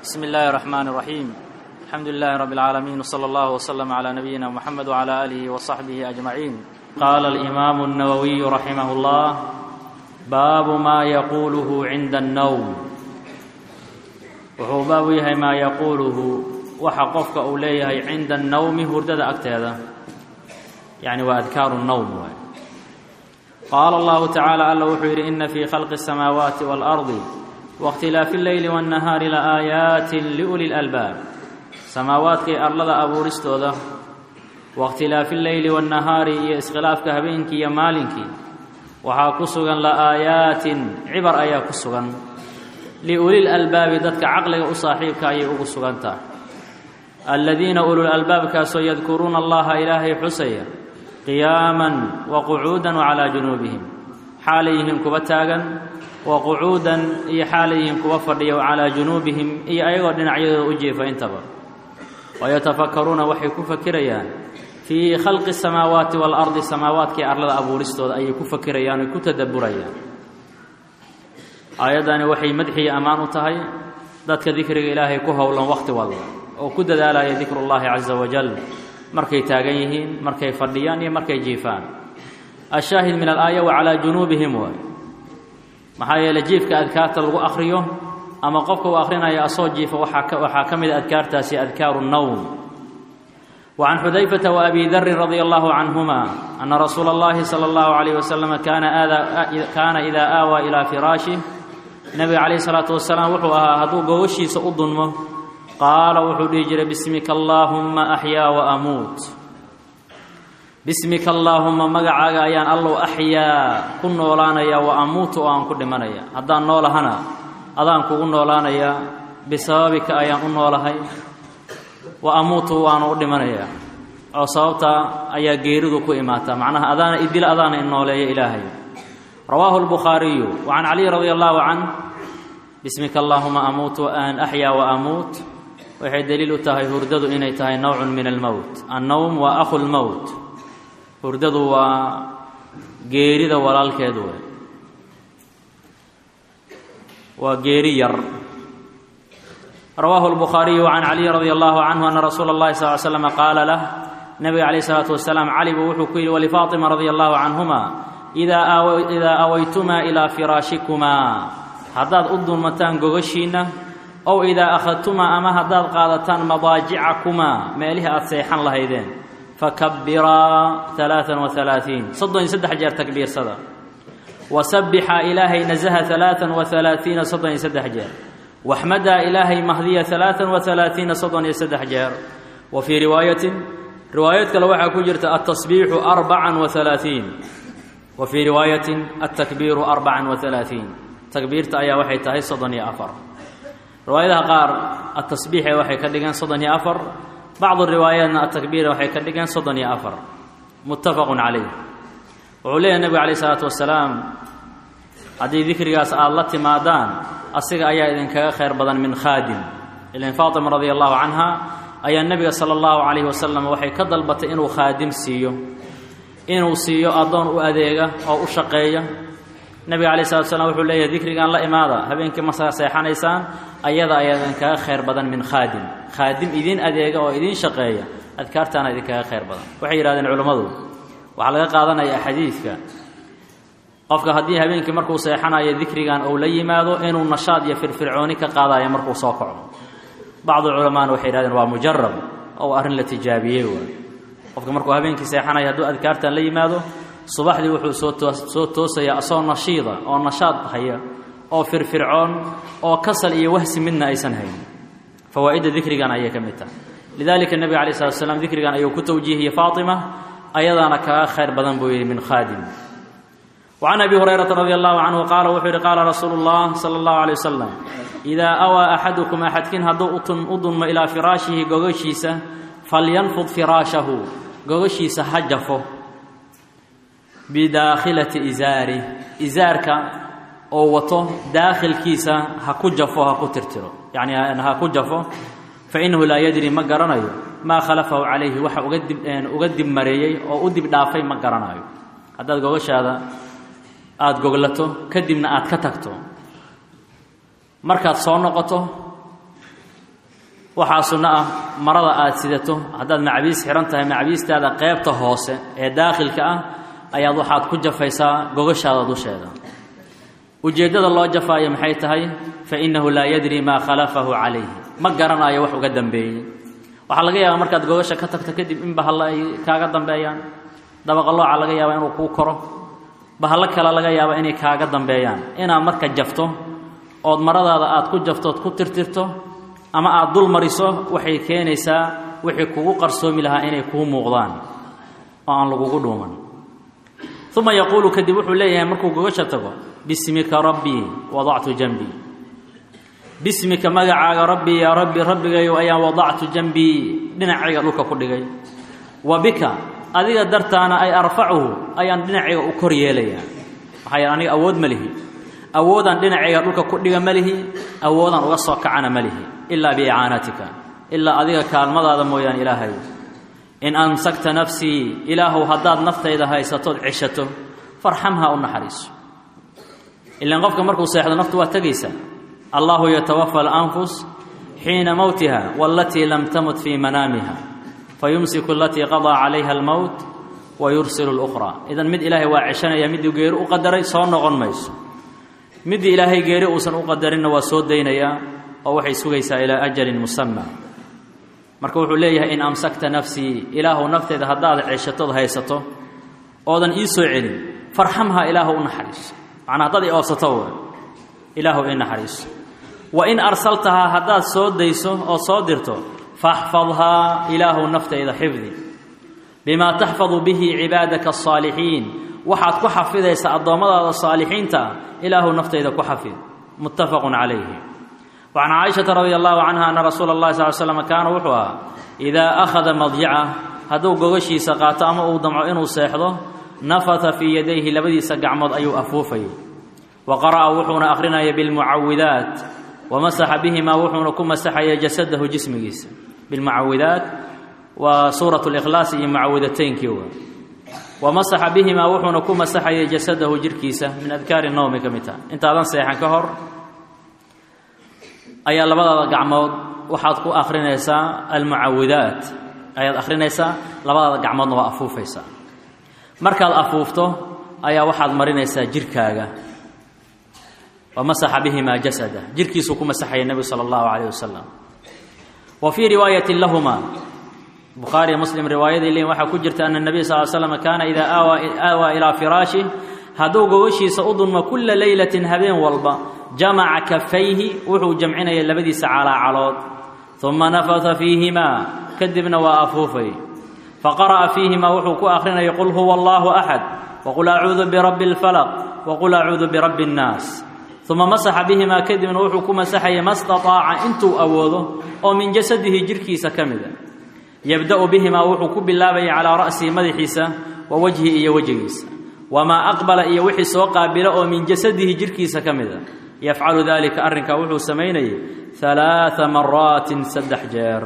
بسم الله الرحمن الرحيم الحمد لله رب العالمين وصلى الله وسلم على نبينا محمد وعلى آله وصحبه أجمعين قال الإمام النووي رحمه الله باب ما يقوله عند النوم wuxuu baabu yahay maa yaquuluhu waxa qofka uu leeyahay cinda annawmi hurdada agteeda yacni waa adkaaru nnowm waay qaala allahu tacaala alla wuxuu yidhi ina fii khalqi الsamaawaati wاlardi waاkhtilaafi اlleyli waاnnahaari laaayaatin liuli lalbaab samaawaadkay arlada abuuristooda waاkhtilaafi اlleyli waاnnahaari iyo iskhilaafka habeenkii iyo maalinkii waxaa ku sugan la'aayaatin cibar ayaa ku sugan liulil albaabi dadka caqliga u saaxiibka ayay ugu sugan tahay aladiina ulul albaabkaasoo yadkuruuna allaha ilaahay xusaya qiyaaman wa qucuudan wa calaa junuubihim xaalay yihiin kuwa taagan wa qucuudan iyo xaalay yihiin kuwa fadhiya wa calaa junuubihim iyo ayagoo dhinacyadooda u jeefa intaba wayatafakkaruuna waxay ku fakirayaan fii khalqi samaawaati waalardi samaawaadkii arlada abuuristooda ayay ku fakirayaan oy ku tadabburayaan aayaddani waxay madxiya ammaan u tahay dadka dikriga ilaahay ku howlan wakhti walba oo ku dadaalaya dikrullaahi casa wajal markay taagan yihiin markay fadhiyaan iyo markay jiifaan ashaahid min alaaya wa calaa junuubihim waay maxaa yeeley jiifka adkaarta lagu akhriyo ama qofka uu akhrinaya asoo jiifa waxaa ka mida adkaartaasi adkaaru nnowm wa can xudayfata wa abi darin radia allahu canhuma ana rasuula اllahi sala allahu alayh wasalam kaana idaa aawaa ilaa firaashih nebiga calayhi salaatu wasalaam wuxuu ahaa hadduu gogoshiisa u dunmo qaala wuxuu dhihi jiray bismika allaahumma axyaa wa amuut bismika allaahumma magacaaga ayaan allow axyaa ku noolaanaya wa amuutu oo aan ku dhimanaya haddaan noolahana adaan kugu noolaanaya bisababika ayaan u noolahay wa amuutu waanu u dhimanaya oo sababta ayaa geeridu ku imaataa macnaha adaana idila adaana inooleeya ilaahay rawaahu lbukhaariyu wa can caliy radi allahu canh bismika allaahuma amuutu an axyaa wa amuut waxay deliil u tahay hurdadu inay tahay nowcun min almowt annowm waa akhu lmowt hurdadu waa geerida walaalkeed wey waa geeri yar rawaahu lbukhaariyu can caliy radi allahu canhu ana rasuula اllahi sal l slama qaala lah nabiga calayh isalaatu wasalaam cali buu wuxuu ku yidhi walifaatima radia allahu canhuma idaa awaytumaa ilaa firaashikumaa haddaad u dulmataan gogashiinna ow idaa akhadtumaa ama haddaad qaadataan madaajicakumaa meelihii aad seexan lahaydeen fakabbiraa alaaan wa alaaثiin soddon iyo saddex jeer takbiirsada wasabbixa ilaahay nasaha alaaan wa alaaiina soddon iyo saddex jeer waxmadaa ilaahay mahdiya alaaan wa alaaiina soddon iyo saddex jeer wa fii riwaayatin riwaayad kale waxaa ku jirta altasbiixu arbacan wa alaaiin wa fii riwaayatin altakbiiru arbacan wa alaaiin takbiirta ayaa waxay tahay soddon iyo afar riwaayadaha qaar atasbiixe waxay ka dhigeen soddon iyo afar bacdu riwaayaatna atakbiira waxay ka dhigeen soddon iyo afar muttafaqun calayh wuxuu leeyahy nebigu calayh isalaatu wasalaam haddii dikrigaas aada la timaadaan asiga ayaa idinkaga khayr badan min khaadim ilan faatima radia allahu canha ayaa nebiga sala allahu calayhi wasalam waxay ka dalbatay inuu khaadim siiyo inuu siiyo addoon u adeega oo u shaqeeya nebiga calayi salatu slam wuxuu leeyahay dikrigan la imaada habeenkii markaa seexanaysaan ayada ayaa idinkaga khayr badan min khaadim khaadim idiin adeega oo idiin shaqeeya adkaartaana idinkaga khayr badan waxay yidhahdeen culammadu waxaa laga qaadanayaa xadiidka qofka haddii habeenkii markuu seexanayo dikrigan uu la yimaado inuu nashaad iyo firfircooni ka qaadayo markuu soo kaco bacdu culamaana waxay yidhahdeen waa mujarab oo arrin la tijaabiyey waay qofka markuu habeenkii seexanayo hadduu adkaartan la yimaado subaxdii wuxuu soo soo toosayaa asoo nashiida oo nashaad haya oo firfircoon oo kasal iyo wahsi midna aysan hayn fawaa'idda dikrigan ayay ka mid tahay lidalika nebiga calayi salatu slam dikrigan ayuu ku tawjiihiyey faatima ayadaana kaga khayr badan buu yidhi min khaadim wa can abi hurayrata radi allahu canhu qaala wuxuu yidhi qaala rasuulu llah sala allahu alay wasalam idaa awaa axadukum axadkiin hadduu u dunmo ilaa firaashihi gogashiisa falyanfud firaashahu gogashiisa ha jafo bidaakhilati izaari izaarka oo wato daakhilkiisa ha ku jafo ha ku tirtiro yacni ha ku jafo fa innahu laa yadri ma garanayo maa khalafahu calayhi waxa uga dib uga dib mareeyey oo u dib dhaafay ma garanayo haddaad gogashaada aada goglato kadibna aad ka tagto markaad soo noqoto waxaa sunno ah marada aad sidato haddaad macabiis xihan tahay macabiistaada qeybta hoose ee daakhilka ah ayaad waxaad ku jafaysaa gogashaada dusheeda ujeeddada loo jafaayo maxay tahay fa innahu laa yadri maa khalafahu calayhi ma garanayo wax uga dambeeyey waxaa laga yaabaa markaad gogasha ka tagto kadib in bahallo ay kaaga dambeeyaan dabaqalooca laga yaabaa inuu kuu koro bahallo kale laga yaabaa inay kaaga dambeeyaan inaad marka jafto ood maradaada aad ku jafto ood ku tirtirto ama aad dul mariso waxay keenaysaa wixii kugu qarsoomi lahaa inay kuu muuqdaan oo aan lagugu dhuuman uma yaquulu kadib wuxuu leeyahay markuu gogasha tago bismika rabbii wadactu janbii bismika magacaaga rabbii yaa rabbi rabbigayo ayaan wadactu janbii dhinacayga dhulka ku dhigay wa bika adiga dartaana ay arfacuhu ayaan dhinacayga u kor yeelayaa maxaa yeele aniga awood ma lihi awoodaan dhinacayga dhulka ku dhiga ma lihi awoodaan uga soo kacana ma lihi ilaa biicaanatika ilaa adiga kaalmadaada mooyaane ilaahay in amsakta nafsii ilaahow haddaad naftayda haysatood ceshato farxamha u naxariiso ilaan qofka markuu seexdo naftu waa tegaysaa allahu yatawafa alanfus xiina mowtiha waalatii lam tamut fii manaamiha fayumsiku alatii qadaa calayha almowt wa yursilu lukhraa idan mid ilaahay waa ceshanaya miduu geeri u qadaray soo noqon mayso middii ilaahay geeri uusan u qadarinna waa soo daynayaa oo waxay sugaysaa ilaa ajalin musama marka wuxuu leeyahay in amsakta nafsii ilaahu nafteyda haddaad ceshatood haysato oodan ii soo celin farxamha ilaahu u naxariiso macnaa haddaad i oobsato w ilaahu ii naxariiso wa in arsaltahaa haddaad soo dayso oo soo dirto faxfadhaa ilaahu naftayda xifdi bimaa taxfadu bihi cibaadaka asaalixiin waxaad ku xafidaysaa addoommadaada saalixiinta ah ilaahu naftayda ku xafid muttafaqun calayhi وعن cائشhaةa رضي الله عنها أن رsuuل الlahi صل ل سلم kaana wuxuu ahaa إidaa أkhada madjacah hadduu gogashiisa qaato ama uu damco inuu seexdo nafata fii yadayhi labadiisa gacmood ayuu afuufayay wa qara'a wuxuuna akhrinaya biاlmucawidaat wamasaxa bihimaa wuxuuna ku masaxaya jasadahu jismigiisa bilmucawidaat waa suuraة الإkhlaas iyo mucawidateynkii w wamasaxa bihimaa wuxuuna ku masaxaya jasadahu jirhkiisa min adkaari nowmi ka mid taha intaadan seexan ka hor ayaa labadaada gacmood waxaad ku akhrinaysaa almucawidaat ayaad akhrinaysaa labadaada gacmoodna waa afuufaysaa markaad afuufto ayaa waxaad marinaysaa jirhkaaga wa masaxa bihimaa jasada jirhkiisuu ku masaxaya nebigu sala allahu calayh wasalam wa fii riwaayatin lahuma bukhaariy muslim riwaayadii leeyin waxaa ku jirta ana nebiy sal l slam kaana idaa aawaa ilaa firaashih hadduu gogashiisa u dunmo kulla leylatin habeen walba jamaca kafayhi wuxuu jamcinaya labadiisa calaacalood uma nafata fiihimaa kadibna waa afuufay faqara'a fiihimaa wuxuu ku akhrinaya qul huwa allaahu axad waqul acuudu birabbi اlfalaq waqul acuudu birabbi اnnaas uma masaxa bihimaa kadibna wuxuu ku masaxaya ma staطaaca intuu awoodo oo min jasadihi jirhkiisa ka mida yabda'u bihimaa wuxuu ku bilaabaya calaa ra'sihi madaxiisa wa wajhi iyo wejigiisa wamaa aqbala iyo wixii soo qaabila oo min jasadihi jirhkiisa ka mida yafcalu dalika arrinkaa wuxuu samaynayay alaaa maraatin saddex jeer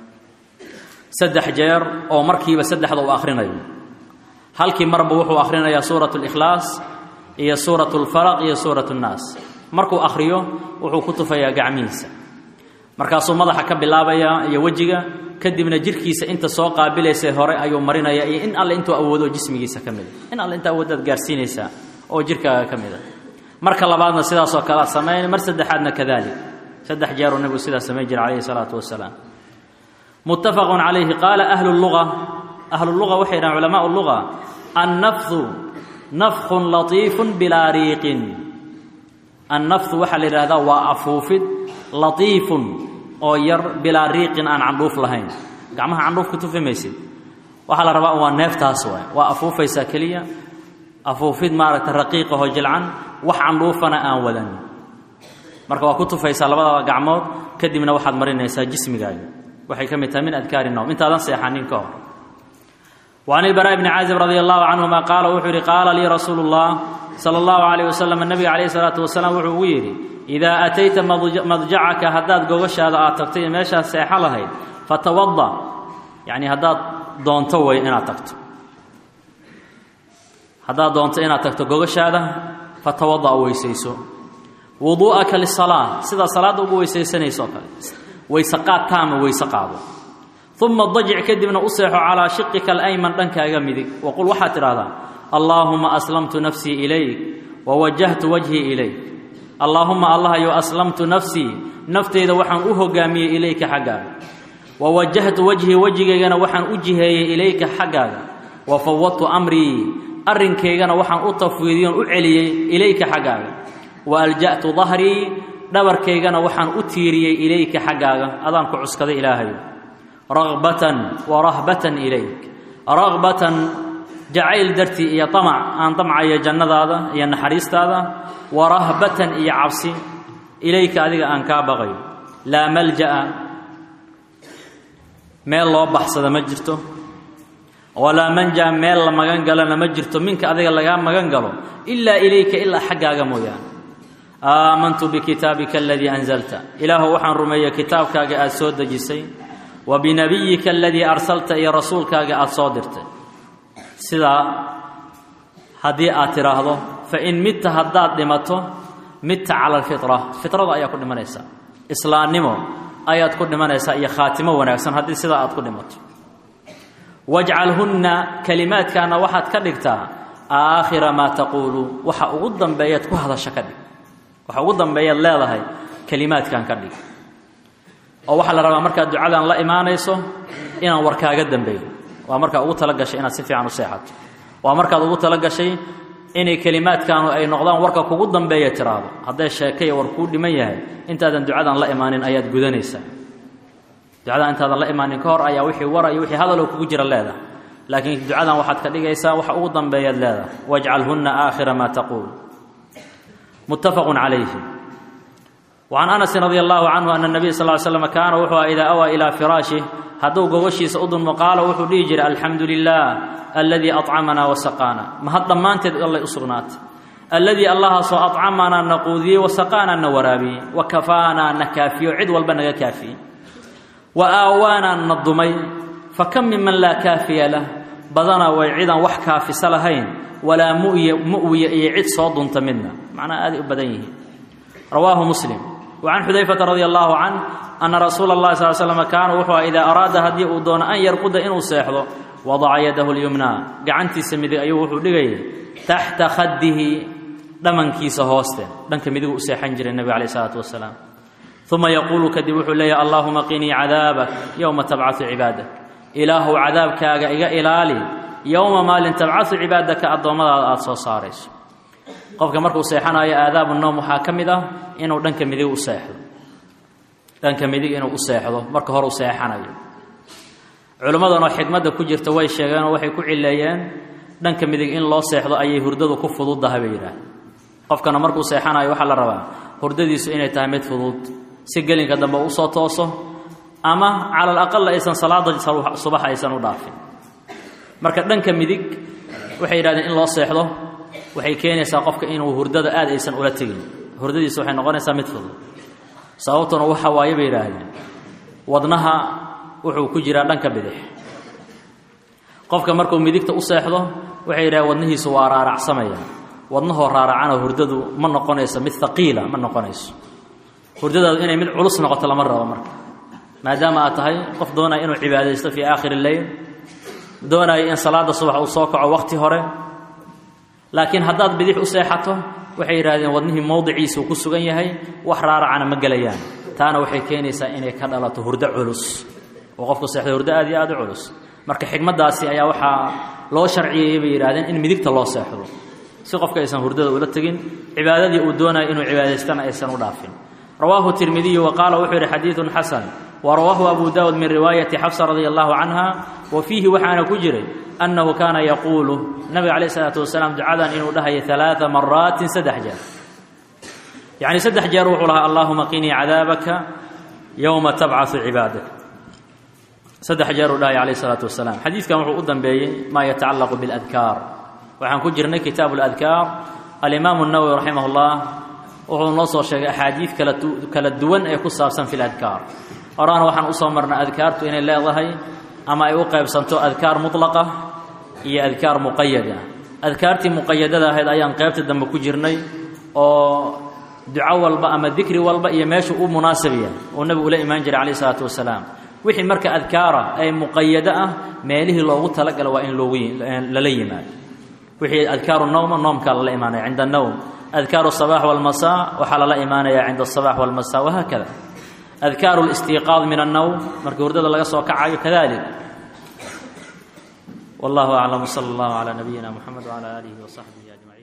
saddex jeer oo markiiba saddexda uu akhrinayo halkii marba wuxuu akhrinayaa suurat اlikhlaas iyo suurat اlfalaq iyo suurat اnnaas markuu akhriyo wuxuu ku tufayaa gacmihiisa markaasuu madaxa ka bilaabayaa iyo wejiga kadibna jirhkiisa inta soo qaabilaysay hore ayuu marinaya iyo in alle intuu awoodo jismigiisa ka mida in alle inta awooddaad gaarsiinaysaa oo jirhkaaga ka mida marka labaadna sidaasoo kale aad samayn mar saddexaadna kadalik saddex jeeruu nebigu sidaas samayn jira calayhi salaatu wasalaam muttafaqun calayhi qaala ahlu luga ahlu luga waxay dhahan culamaau luga annafdu nafkhun latiifun bilaa riiqin annafdu waxaa la yidhahdaa waa afuufid latiifun oo yar bilaa riiqin aan candhuuf lahayn gacmaha candhuuf ka tufi maysid waxaa la rabaa waa neeftaas waay waa afuufaysaa keliya afuufid maaragta raqiiqahoo jilcan wax candhuufana aan wadan marka waa ku tufaysaa labadaba gacmood kadibna waxaad marinaysaa jismigaaga waxay ka mid tahay min adkaari nowm intaadan seexanin ka hor وعن البراء بن عازب رضي الله عنهما قال wuxuu yihi قاala lii رasuuل الله صلى الله عليه وسلم النبga عليه الصلاaة وaسلام wuxuu ugu yidhi إذا أتيta madjacaka haddaad gogashaada aad tagto iyo meeshaad seexo lahayd fatawضأ yaعni haddaad doonto way inaad tagto haddaad doonto inaad tagto gogashaada fatawadaأ weysayso wuduu'aka lisalaa sidaa salaadda ugu weysaysanayso oo kale weyse qaad taama weyse qaado uma dajic kadibna u seexo calaa shiqika alayman dhankaaga midig waqul waxaad tidhahdaa allaahuma aslamtu nafsii ilayk wawajahtu wajhii ilayk allaahuma allahyo aslamtu nafsii nafteyda waxaan u hogaamiyey ilayka xaggaaga wawajahtu wajhii wejigaygana waxaan u jiheeyey ilayka xaggaaga wa fawadtu amrii arrinkaygana waxaan u tafwiidiyon u celiyey ilayka xaggaaga wa alja'tu dahrii dhabarkaygana waxaan u tiiriyey ilayka xaggaaga adaan ku cuskaday ilaahayo ragbatan wa rahbatan ilayk ragbatan jacayl dartii iyo amac aan damcayo jannadaada iyo naxariistaada wa rahbatan iyo cabsi ilayka adiga aan kaa baqayo laa malja'a meel loo baxsada ma jirto walaa manja meel la magan galana ma jirto minka adiga lagaa magan galo ilaa ilayka ilaa xaggaaga mooyaane aamantu bikitaabika aladii anzalta ilaahu waxaan rumeeyey kitaabkaaga aad soo dejisay wa binabiyika aladii arsalta iyo rasuulkaaga aad soo dirtay sidaa haddii aad tidhaahdo fa in midta haddaad dhimato midta cala alfitra fitrada ayaa ku dhimanaysaa islaamnimo ayaad ku dhimanaysaa iyo khaatimo wanaagsan haddii sidaa aad ku dhimato wajcalhunna kelimaadkaana waxaad ka dhigtaa aakhira maa taquulu waxa ugu dambeeyaad ku hadasho ka dhig waxa ugu dambeeyaad leedahay kelimaadkan ka dhig oo waxaa la rabaa markaad ducadan la imaanayso inaan warkaaga dambeeyo waa markaa ugu tala gashay inaad si fiican u seexato waa markaad ugu tala gashay inay kelimaadkaanu ay noqdaan warka kugu dambeeya tiraahdo hadday sheekaya war kuu dhiman yahay intaadan ducadan la imaanin ayaad gudanaysaa ducadan intaadan la imaanin ka hor ayaa wixii wara iyo wixii hadaloo kugu jira leedahay laakiin ducadan waxaad ka dhigaysaa waxa ugu dambeeyaad leedahay wajcalhunna aakhira maa taquul muttafaqun calayhi وcan أنس رضي الله عنه أن النبي صلى اه علي سلم kaana wuxuu a إida أwى إilىa فiraashih hadduu gogoshiisa u dulmo qaala wuxuu dhihi jiray alxamdu lilah aladii aطcamanaa wasaqaana mahad dhammaanteed allay u sugnaatay alladii allahaasoo aطcamanaa na quudiyey wasaqaanaa na waraabiyey wa kafaanaa na kaafiyo cid walba naga kaafiyey wa aawaanaa na dumay fakam miman laa kaafiya lah badana way cidaan wax kaafisa lahayn walaa mu'wiya iyo cid soo dunta midna macnaha aaday u badan yihiin rawaahu muslim وcan xudayfata radi allahu can ana rasuula اllahi sal slm kaana wuxuu idaa araada haddii uu doono an yarquda inuu seexdo wadaca yadahu lyumnaa gacantiisa midig ayuu wuxuu dhigayay taxta khadihi dhamankiisa hooste dhanka midigu u seexan jiray nebiga alayh isalaatu wasalaam uma yaquulu kadib wuxuu leeyahy allahuma qinii cadaabak yowma tabcaثu cibaadak ilaahu cadaabkaaga iga ilaali yowma maalin tabcaثu cibaadaka addoommadaada aada soo saarayso qofka markuu seexanayo aadaabu noom waxaa ka mid ah inuu dhanka midig u seexdo dhanka midig inuu u seexdo marka hore u seexanayo culimmadanoo xikmadda ku jirta way sheegeenoo waxay ku cileeyeen dhanka midig in loo seexdo ayay hurdadu ku fududdahay bay yidhaahdeen qofkana markuu seexanayo waxaa la rabaa hurdadiisu inay tahay mid fudud si gelinka dambe usoo tooso ama cala alaqal aysan salaada subax aysan u dhaafin marka dhanka midig waxay yidhahdeen in loo seexdo waxay keenaysaa qofka inuu hurdada aad aysan ula tegin hurdadiisa waxay noqonaysaa mid fudud sababtuna waxa waaye bay yidhaahdeen wadnaha wuxuu ku jiraa dhanka bidix qofka markuu midigta u seexdo waxay yidhahdeen wadnihiisu waa raaracsamaya wadnahoo raaracana hurdadu ma noqonayso mid haqiila ma noqonayso hurdadaadu inay mid culus noqoto lama rabo marka maadaama aad tahay qof doonaya inuu cibaadaysto fii aakhiri leyl doonaya in salaada subax uu soo kaco waqti hore laakiin haddaad bidix u seexato waxay yidhahdeen wadnihii mowdiciisuu ku sugan yahay wax raaracana ma gelayaan taana waxay keenaysaa inay ka dhalato hurdo culus oo qofku seexdo hurdo aad iyo aad u culus marka xikmaddaasi ayaa waxaa loo sharciyeeyey bay yidhahdeen in midigta loo seexdo si qofka aysan hurdada ula tegin cibaadadii uu doonayo inuu cibaadaystana aysan u dhaafin rawaahu tirmidiyu wa qaala wuxuu yidhi xadiidun xasan wa rawaahu abu daawud min riwaayati xafsa radia allahu canha wa fiihi waxaana ku jiray annahu kaana yaquulu nabiga calayh isalaatu wasalaam ducadan inuu dhahayo alaaa maraatin saddex jeer yacni saddex jeer wuxuu lahaa allahuma qinii cadaabaka yowma tabcaثu cibaadak saddex jeer uu dhahaya calayh isalaatu wasalaam xadiidkan wuxuu u dambeeyey maa yatacallaqu biاladkaar waxaan ku jirnay kitaabu اladkaar alimaamu الnawowi raximah اllah wuxuu noo soo sheegay axaadiid kala duwan ee ku saabsan fi ladkaar horaana waxaan usoo marnay adkaartu inay leedahay ama ay u qaybsanto adkaar mutlaqa iyo adkaar muqayada adkaartii muqayadada ahayd ayaan qaybta dambe ku jirnay oo duco walba ama dikri walba iyo meeshu u munaasib yahay oo nebigu ula imaan jiray calayh isalaatu wasalaam wixii marka adkaara ee muqayado ah meelihii loogu talagala waa in loogu lala yimaado wixii adkaaru nowma noomkaa lala imaanaya cinda annowm adkaaru asabax walmasaa waxaa lala imaanaya cinda asabax walmasaa wahaakada adkaaru listiiqaad min annowm markii hurdada laga soo kacayo kadalik wallahu aclam sala allahu calaa nabiyina muxamed wcala aalihi wasaxbihi ajmaciin